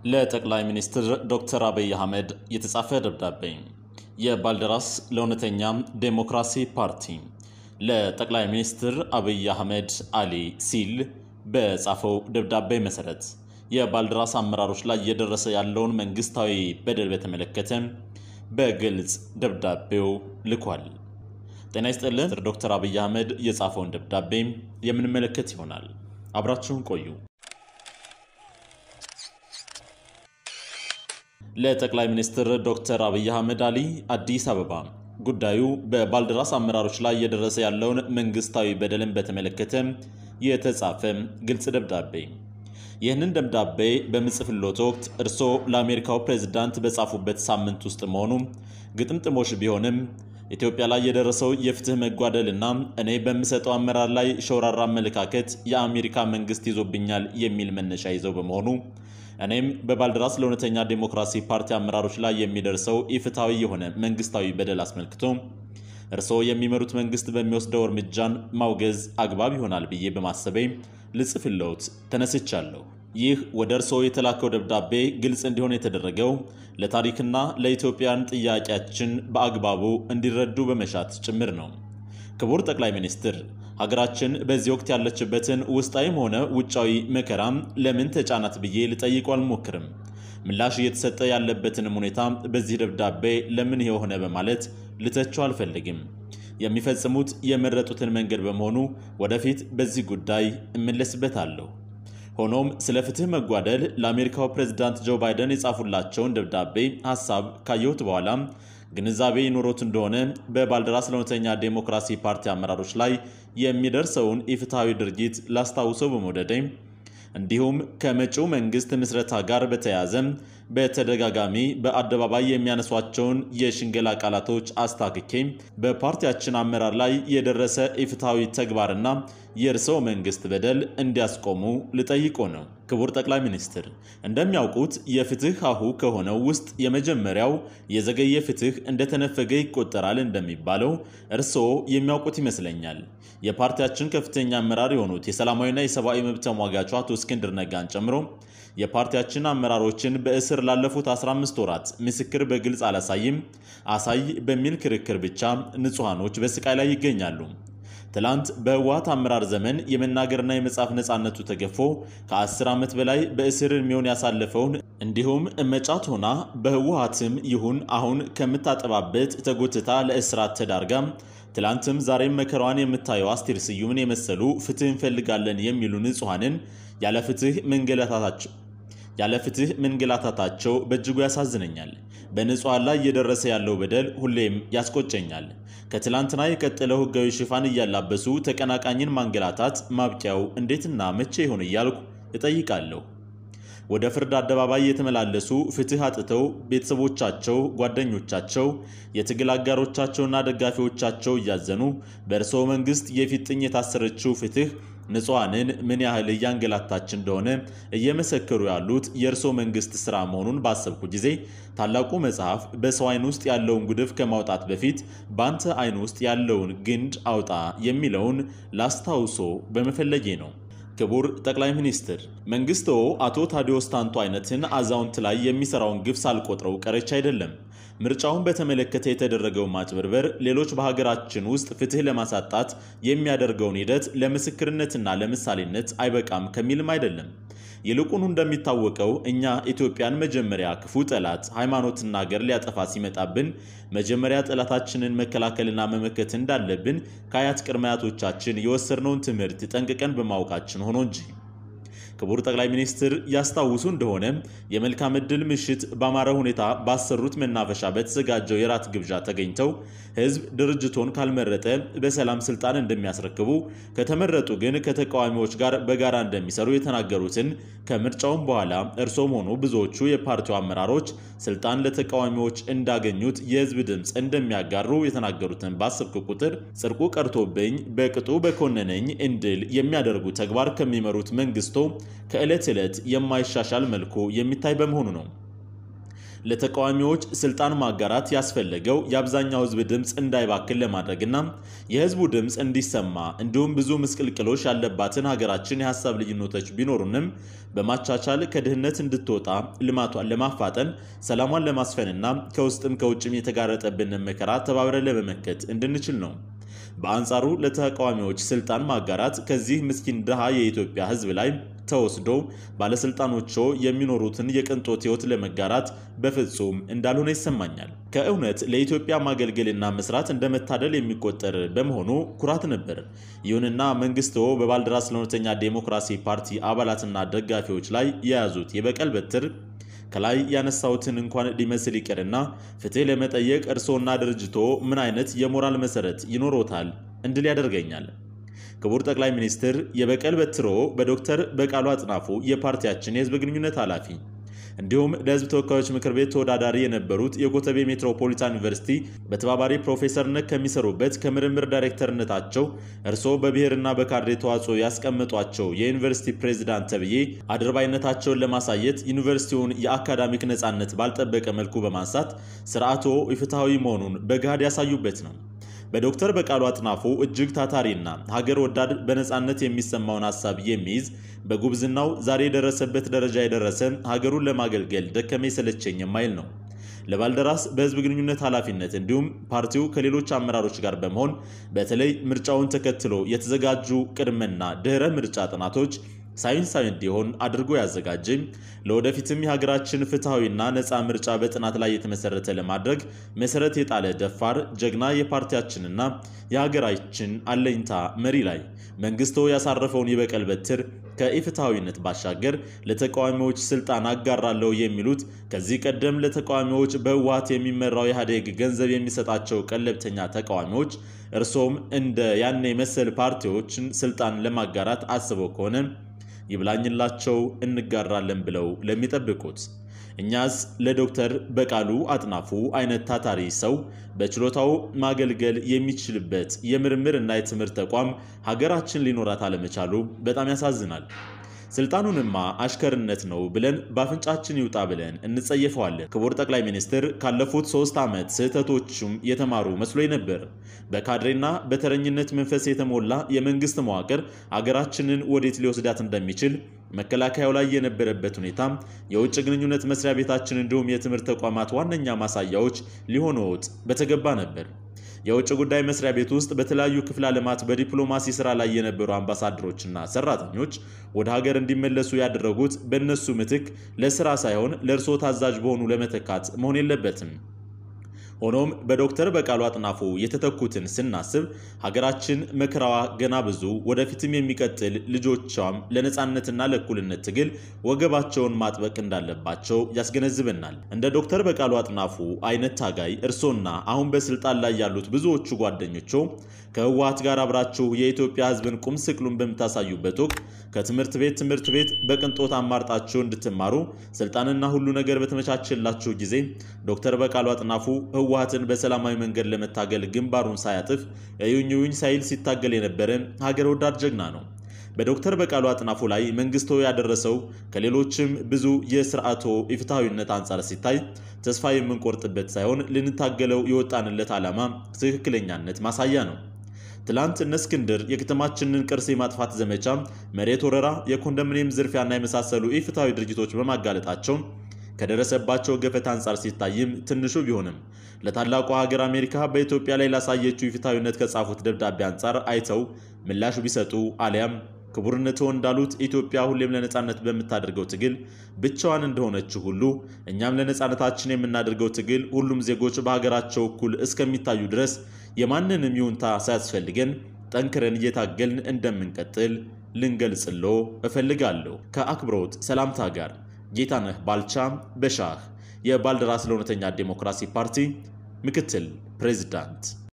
ለጠቅላይ ሚኒስትር ዶክተር አብይ አህመድ የተጻፈ ደብዳቤ። የባልደራስ ለእውነተኛ ዴሞክራሲ ፓርቲ ለጠቅላይ ሚኒስትር አብይ አህመድ አሊ ሲል በጻፈው ደብዳቤ መሰረት የባልደራስ አመራሮች ላይ እየደረሰ ያለውን መንግስታዊ በደል በተመለከተ በግልጽ ደብዳቤው ልኳል። ጤና ይስጥልን። ዶክተር አብይ አህመድ የጻፈውን ደብዳቤ የምንመለከት ይሆናል። አብራችሁን ቆዩ። ለጠቅላይ ሚኒስትር ዶክተር አብይ አህመድ አሊ አዲስ አበባ ጉዳዩ በባልደራስ አመራሮች ላይ እየደረሰ ያለውን መንግስታዊ በደልን በተመለከተ የተጻፈ ግልጽ ደብዳቤ። ይህንን ደብዳቤ በምጽፍሎት ወቅት እርስዎ ለአሜሪካው ፕሬዝዳንት በጻፉበት ሳምንት ውስጥ መሆኑ ግጥምጥሞሽ ቢሆንም ኢትዮጵያ ላይ የደረሰው የፍትህ መጓደልና እኔ በምሰጠው አመራር ላይ ሸውራራ አመለካከት የአሜሪካ መንግስት ይዞብኛል የሚል መነሻ ይዘው በመሆኑ እኔም በባልደራስ ለእውነተኛ ዴሞክራሲ ፓርቲ አመራሮች ላይ የሚደርሰው ኢፍትሐዊ የሆነ መንግስታዊ በደል አስመልክቶ እርስዎ የሚመሩት መንግስት በሚወስደው እርምጃን ማውገዝ አግባብ ይሆናል ብዬ በማሰቤ ልጽፍለውት ተነስቻለሁ። ይህ ወደ እርስዎ የተላከው ደብዳቤ ግልጽ እንዲሆን የተደረገው ለታሪክና ለኢትዮጵያን ጥያቄያችን በአግባቡ እንዲረዱ በመሻት ጭምር ነው። ክቡር ጠቅላይ ሚኒስትር ሀገራችን በዚህ ወቅት ያለችበትን ውስጣዊም ሆነ ውጫዊ መከራም ለምን ተጫናት ብዬ ልጠይቁ አልሞክርም። ምላሽ እየተሰጠ ያለበትንም ሁኔታ በዚህ ደብዳቤ ለምን የሆነ በማለት ልተቸው አልፈልግም። የሚፈጽሙት የመረጡትን መንገድ በመሆኑ ወደፊት በዚህ ጉዳይ እመለስበታለሁ። ሆኖም ስለ ፍትህ መጓደል ለአሜሪካው ፕሬዝዳንት ጆ ባይደን የጻፉላቸውን ደብዳቤ ሀሳብ ካየሁት በኋላ ግንዛቤ ይኖሮት እንደሆነ በባልደራስ ለእውነተኛ ዴሞክራሲ ፓርቲ አመራሮች ላይ የሚደርሰውን ኢፍትሐዊ ድርጊት ላስታውሰው በመውደዴ እንዲሁም ከመጪው መንግስት ምስረታ ጋር በተያያዘ በተደጋጋሚ በአደባባይ የሚያነሷቸውን የሽንገላ ቃላቶች አስታክኬ በፓርቲያችን አመራር ላይ የደረሰ ኢፍትሐዊ ተግባርና የእርስዎ መንግስት በደል እንዲያስቆሙ ልጠይቆ ነው። ክቡር ጠቅላይ ሚኒስትር፣ እንደሚያውቁት የፍትህ ሀሁ ከሆነው ውስጥ የመጀመሪያው የዘገየ ፍትህ እንደተነፈገ ይቆጠራል እንደሚባለው እርስዎ የሚያውቁት ይመስለኛል። የፓርቲያችን ከፍተኛ አመራር የሆኑት የሰላማዊና የሰብአዊ መብት ተሟጋቹ አቶ እስክንድር ነጋን ጨምሮ የፓርቲያችን አመራሮችን በእስር ላለፉት 15 ወራት ምስክር በግልጽ አላሳይም አሳይ በሚል ክርክር ብቻ ንጹሐኖች በስቃይ ላይ ይገኛሉ። ትላንት በህወሀት አመራር ዘመን የመናገርና የመጻፍ ነፃነቱ ተገፎ ከ10 ዓመት በላይ በእስር ዕድሜውን ያሳለፈውን እንዲሁም እመጫት ሆና በህወሀትም ይሁን አሁን ከምታጠባበት ተጎትታ ለእስራት ተዳርጋ ትላንትም ዛሬም መከራዋን የምታየው አስቴር ስዩምን የመሰሉ ፍትህ እንፈልጋለን የሚሉ ንጹሐንን ያለ ፍትህ መንገላታታቸው ያለ ፍትህ መንገላታታቸው በእጅጉ ያሳዝነኛል። በንጹሐን ላይ እየደረሰ ያለው በደል ሁሌም ያስቆጨኛል። ከትላንትና የቀጠለው ህጋዊ ሽፋን እያላበሱ ተቀናቃኝን ማንገላታት ማብቂያው እንዴትና መቼ ይሆን እያልኩ እጠይቃለሁ። ወደ ፍርድ አደባባይ የተመላለሱ ፍትህ አጥተው ቤተሰቦቻቸው፣ ጓደኞቻቸው፣ የትግል አጋሮቻቸውና ደጋፊዎቻቸው እያዘኑ በእርስዎ መንግስት የፊጥኝ የታሰረችው ፍትህ ንጹሐንን ምን ያህል እያንገላታች እንደሆነ እየመሰከሩ ያሉት የእርስዎ መንግስት ስራ መሆኑን ባሰብኩ ጊዜ ታላቁ መጽሐፍ በሰው አይን ውስጥ ያለውን ጉድፍ ከማውጣት በፊት በአንተ አይን ውስጥ ያለውን ግንድ አውጣ የሚለውን ላስታውሶ በመፈለጌ ነው። ክቡር ጠቅላይ ሚኒስትር፣ መንግስትዎ አቶ ታዲዮስ ታንቱ አይነትን አዛውንት ላይ የሚሰራውን ግፍ ሳልቆጥረው ቀረች አይደለም። ምርጫውን በተመለከተ የተደረገው ማጭበርበር ሌሎች በሀገራችን ውስጥ ፍትህ ለማሳጣት የሚያደርገውን ሂደት ለምስክርነትና ለምሳሌነት አይበቃም ከሚልም አይደለም። ይልቁኑ እንደሚታወቀው እኛ ኢትዮጵያን መጀመሪያ ክፉ ጠላት ሃይማኖትና ሀገር ሊያጠፋ ሲመጣብን መጀመሪያ ጠላታችንን መከላከልና መመከት እንዳለብን ከአያት ቅድመ አያቶቻችን የወሰድነውን ትምህርት ጠንቅቀን በማወቃችን ሆኖ እንጂ። ክቡር ጠቅላይ ሚኒስትር ያስታውሱ እንደሆነ የመልካም ዕድል ምሽት በአማረ ሁኔታ ባሰሩት መናፈሻ በተዘጋጀው የራት ግብዣ ተገኝተው ህዝብ ድርጅቶን ካልመረጠ በሰላም ስልጣን እንደሚያስረክቡ ከተመረጡ ግን ከተቃዋሚዎች ጋር በጋራ እንደሚሰሩ የተናገሩትን ከምርጫውም በኋላ እርሶም ሆኑ ብዙዎቹ የፓርቲው አመራሮች ስልጣን ለተቃዋሚዎች እንዳገኙት የህዝብ ድምፅ እንደሚያጋሩ የተናገሩትን ባሰብክ ቁጥር ጽድቁ ቀርቶብኝ በቅጡ በኮነነኝ እንድል የሚያደርጉ ተግባር ከሚመሩት መንግስቶ ከዕለት ዕለት የማይሻሻል መልኩ የሚታይ በመሆኑ ነው። ለተቃዋሚዎች ስልጣን ማጋራት ያስፈለገው የአብዛኛው ህዝብ ድምፅ እንዳይባክን ለማድረግና የህዝቡ ድምፅ እንዲሰማ እንዲሁም ብዙ ምስቅልቅሎች ያለባትን ሀገራችን የሀሳብ ልዩነቶች ቢኖሩንም በማቻቻል ከድህነት እንድትወጣ ልማቷን ለማፋጠን ሰላሟን ለማስፈንና ከውስጥም ከውጭም የተጋረጠብንን መከራ ተባብረን ለመመከት እንድንችል ነው። በአንጻሩ ለተቃዋሚዎች ስልጣን ማጋራት ከዚህ ምስኪን ድሃ የኢትዮጵያ ህዝብ ላይ ተወስዶ ባለስልጣኖቹ የሚኖሩትን የቅንጦት ህይወት ለመጋራት በፍጹም እንዳልሆነ ይሰማኛል። ከእውነት ለኢትዮጵያ ማገልገልና መስራት እንደ መታደል የሚቆጠር በመሆኑ ኩራት ነበር። ይሁንና መንግስትዎ በባልደራስ ለእውነተኛ ዴሞክራሲ ፓርቲ አባላትና ደጋፊዎች ላይ የያዙት የበቀል በትር ከላይ ያነሳሁትን እንኳን ሊመስል ይቅርና ፍትህ ለመጠየቅ እርስዎና ድርጅቶ ምን አይነት የሞራል መሰረት ይኖሮታል እንድል ያደርገኛል። ክቡር ጠቅላይ ሚኒስትር የበቀል በትሮ በዶክተር በቃሉ አጥናፉ የፓርቲያችን የህዝብ ግንኙነት ኃላፊ እንዲሁም ለህዝብ ተወካዮች ምክር ቤት ተወዳዳሪ የነበሩት የኮተቤ ሜትሮፖሊታን ዩኒቨርሲቲ በተባባሪ ፕሮፌሰርነት ከሚሰሩበት ከምርምር ዳይሬክተርነታቸው እርስዎ በብሔርና በካድሬ ተዋጽኦ ያስቀመጧቸው የዩኒቨርሲቲ ፕሬዚዳንት ተብዬ አድርባይነታቸውን ለማሳየት ዩኒቨርሲቲውን የአካዳሚክ ነጻነት ባልጠበቀ መልኩ በማንሳት ስርዓቶ ኢፍትሐዊ መሆኑን በገሃድ ያሳዩበት ነው። በዶክተር በቃሉ አጥናፉ እጅግ ታታሪና ሀገር ወዳድ በነፃነት የሚሰማውን ሀሳብ የሚይዝ በጉብዝናው ዛሬ የደረሰበት ደረጃ የደረሰ ሀገሩን ለማገልገል ደከመኝ ሰለቸኝ የማይል ነው። ለባልደራስ በህዝብ ግንኙነት ኃላፊነት እንዲሁም ፓርቲው ከሌሎች አመራሮች ጋር በመሆን በተለይ ምርጫውን ተከትሎ የተዘጋጁ ቅድመና ድህረ ምርጫ ጥናቶች ሳይንሳዊ እንዲሆን አድርጎ ያዘጋጀ ለወደፊትም የሀገራችን ፍትሐዊና ነፃ ምርጫ በጥናት ላይ የተመሰረተ ለማድረግ መሰረት የጣለ ደፋር ጀግና የፓርቲያችንና የሀገራችን አለኝታ መሪ ላይ መንግስቶ ያሳረፈውን የበቀል በትር ከኢፍትሐዊነት ባሻገር ለተቃዋሚዎች ስልጣን አጋራለሁ የሚሉት ከዚህ ቀደም ለተቃዋሚዎች በህወሓት የሚመራው ኢህአዴግ ገንዘብ የሚሰጣቸው ቀለብተኛ ተቃዋሚዎች እርሶም እንደ ያኔ መሰል ፓርቲዎችን ስልጣን ለማጋራት አስበው ከሆነ ይብላኝላቸው እንጋራለን ብለው ለሚጠብቁት እኛስ ለዶክተር በቃሉ አጥናፉ አይነት ታታሪ ሰው በችሎታው ማገልገል የሚችልበት የምርምር እና የትምህርት ተቋም ሀገራችን ሊኖራት አለመቻሉ በጣም ያሳዝናል። ስልጣኑንማ አሽከርነት ነው ብለን በአፍንጫችን ይውጣ ብለን እንጸየፈዋለን። ክቡር ጠቅላይ ሚኒስትር ካለፉት ሶስት ዓመት ስህተቶቹም የተማሩ መስሎኝ ነበር። በካድሬና በተረኝነት መንፈስ የተሞላ የመንግስት መዋቅር አገራችንን ወዴት ሊወስዳት እንደሚችል መከላከያው ላይ የነበረበት ሁኔታ የውጭ ግንኙነት መስሪያ ቤታችን እንዲሁም የትምህርት ተቋማት ዋነኛ ማሳያዎች ሊሆኑት በተገባ ነበር። የውጭ ጉዳይ መስሪያ ቤት ውስጥ በተለያዩ ክፍለ ዓለማት በዲፕሎማሲ ስራ ላይ የነበሩ አምባሳደሮችና ሰራተኞች ወደ ሀገር እንዲመለሱ ያደረጉት በእነሱ ምትክ ለስራ ሳይሆን ለእርስዎ ታዛዥ በሆኑ ለመተካት መሆን የለበትም። ሆኖም በዶክተር በቃሉ አጥናፉ የተተኩትን ስናስብ ሀገራችን መከራዋ ገና ብዙ ወደፊትም የሚቀጥል ልጆቿም ለነፃነትና ለእኩልነት ትግል ወገባቸውን ማጥበቅ እንዳለባቸው ያስገነዝበናል። እንደ ዶክተር በቃሉ አጥናፉ አይነት ታጋይ እርሶና አሁን በስልጣን ላይ ያሉት ብዙዎቹ ጓደኞቹ ከህወሓት ጋር አብራችሁ የኢትዮጵያ ሕዝብን ቁም ስቅሉን በምታሳዩበት ወቅት ከትምህርት ቤት ትምህርት ቤት በቅንጦት አማርጣችሁ እንድትማሩ ስልጣንና ሁሉ ነገር በተመቻቸላችሁ ጊዜ ዶክተር በቃሉ አጥናፉ ህወሓትን በሰላማዊ መንገድ ለመታገል ግንባሩን ሳያጥፍ እዩኝ እዩኝ ሳይል ሲታገል የነበረ ሀገር ወዳድ ጀግና ነው። በዶክተር በቃሉ አጥናፉ ላይ መንግስቶ ያደረሰው ከሌሎችም ብዙ የስርዓቶ ኢፍትሐዊነት አንጻር ሲታይ ተስፋ የምንቆርጥበት ሳይሆን ልንታገለው የወጣንለት ዓላማ ትክክለኛነት ማሳያ ነው። ትላንት እነ እስክንድር የከተማችንን ቅርስ የማጥፋት ዘመቻ፣ መሬት ወረራ፣ የኮንዶሚኒየም ዝርፊያና የመሳሰሉ ኢፍትሐዊ ድርጊቶች በማጋለጣቸው ከደረሰባቸው ገፈት አንጻር ሲታይም ትንሹ ቢሆንም ለታላቋ ሀገር አሜሪካ በኢትዮጵያ ላይ ላሳየችው ኢፍትሐዊነት ከጻፉት ደብዳቤ አንጻር አይተው ምላሹ ቢሰጡ አሊያም ክቡርነትዎ እንዳሉት ኢትዮጵያ ሁሌም ለነፃነት በምታደርገው ትግል ብቻዋን እንደሆነችው ሁሉ እኛም ለነፃነታችን የምናደርገው ትግል ሁሉም ዜጎች በሀገራቸው እኩል እስከሚታዩ ድረስ የማንንም ይሁንታ ሳያስፈልገን ጠንክረን እየታገልን እንደምንቀጥል ልንገልጽሎ እፈልጋለሁ። ከአክብሮት ሰላምታ ጋር ጌታነህ ባልቻ በሻህ የባልደራስ ለእውነተኛ ዴሞክራሲ ፓርቲ ምክትል ፕሬዝዳንት